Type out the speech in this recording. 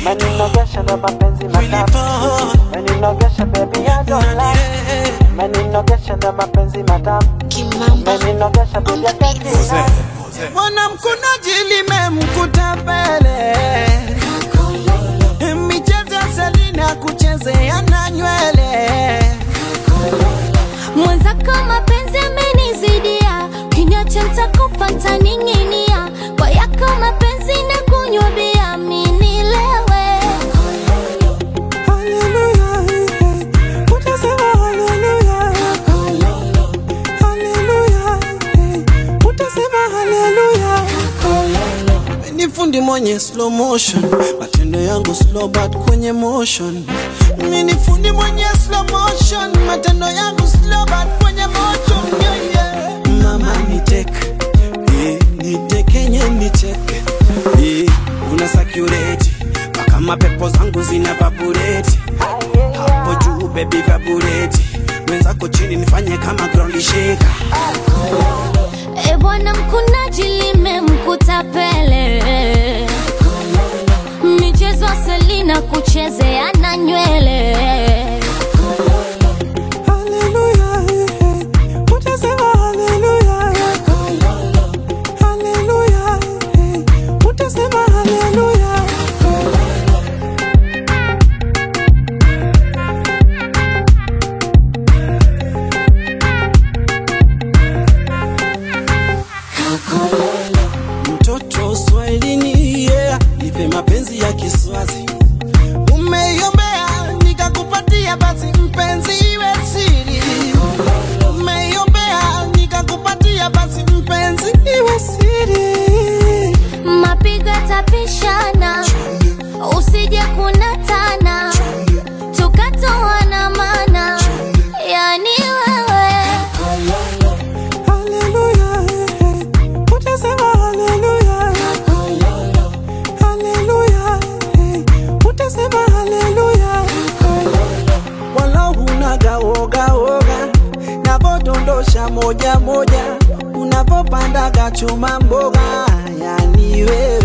meninogesha ndo mapenzi matamu meninogesha baby I don't lie meninogesha ndo mapenzi matamu meninogesha baby I can't deny mwanamkunaji limemkuta pele michezo ya Selina kuchezea na nywele mwenzako mapenzi amenizidia, kinyacha nitakufa ntaning'inia, kwa yako mapenzi na kunywa bia minilewe Hallelujah, utasema hallelujah. Hallelujah, utasema hallelujah. Ni fundi mwenye slow motion, matendo yangu slow but kwenye motion. Mimi ni fundi mwenye slow motion, matendo yangu slow but kwenye motion. Yeah, yeah. Mama nitek, eh, nitekenye nicheke, eh, una sakureti mpaka mapepo zangu zina vabureti hapo juu baby vabureti mwenzako chini nifanye kama ground shaker E bwana mkunaji limemkuta pele, michezo ya Selina kuchezea na nywele Hallelujah, utasema hallelujah. Hallelujah, utasema hallelujah. Mtoto Swahilini, yeah, nipe mapenzi ya Kiswazi. Umeiombea nikakupatia, basi mpenzi iwe siri. Umeiombea nikakupatia, basi mpenzi iwe siri. mapigo yatapishana, usije kunatana, tukatoana mana, yani wewe Hallelujah, utasema hallelujah. Hallelujah, utasema hallelujah. Wala hunaga woga woga, navodondosha moja moja, unavopandaga chuma mboga, yani wewe